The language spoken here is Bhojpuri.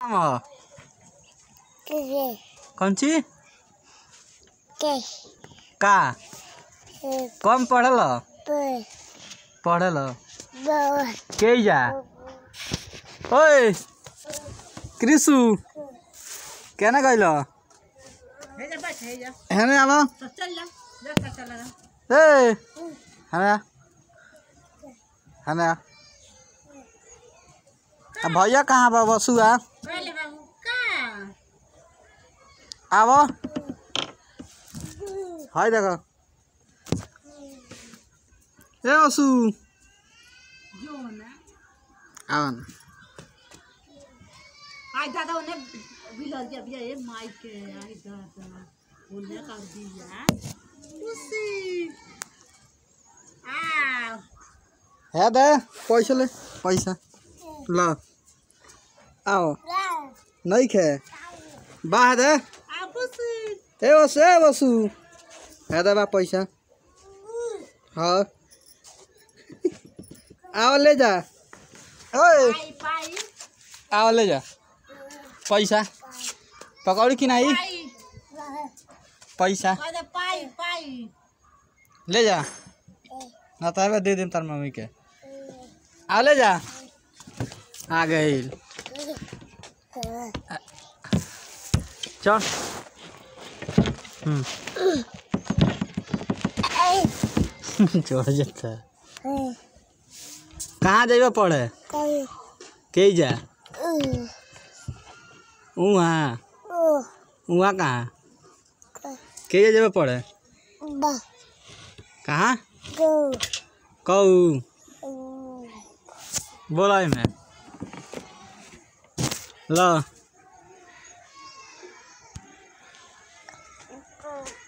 नाम ह कौन ची का कम पढ़ल पढ़ल के जा ओए कृषु केना गइल हेने आवा ए हेने आ हेने आ आ भैया कहाँ बा बसुआ आव हाय देख ए बसु आव न आई दादा उन्हें बिलर दिया भैया ये माइक के आई दादा बोलने कर दिया खुशी आ हे दे पैसा ले पैसा ल आओ नहीं खे बाह दे आ खुशी ए बसु ए बसु हे दे बा पैसा हाँ आओ ले जा ओए पाई पाई आओ ले जा पैसा पकौड़ी कि नहीं पाई पैसा अरे पाई पाई ले जा ना तो दे दिन तार मम्मी के आ ले जा आ गई चल हम्म चढ़ जाता है कहाँ जाइबा पढ़े के जा वहाँ वहाँ कहाँ के जाइबा पढ़े कहाँ कऊ बोला में ल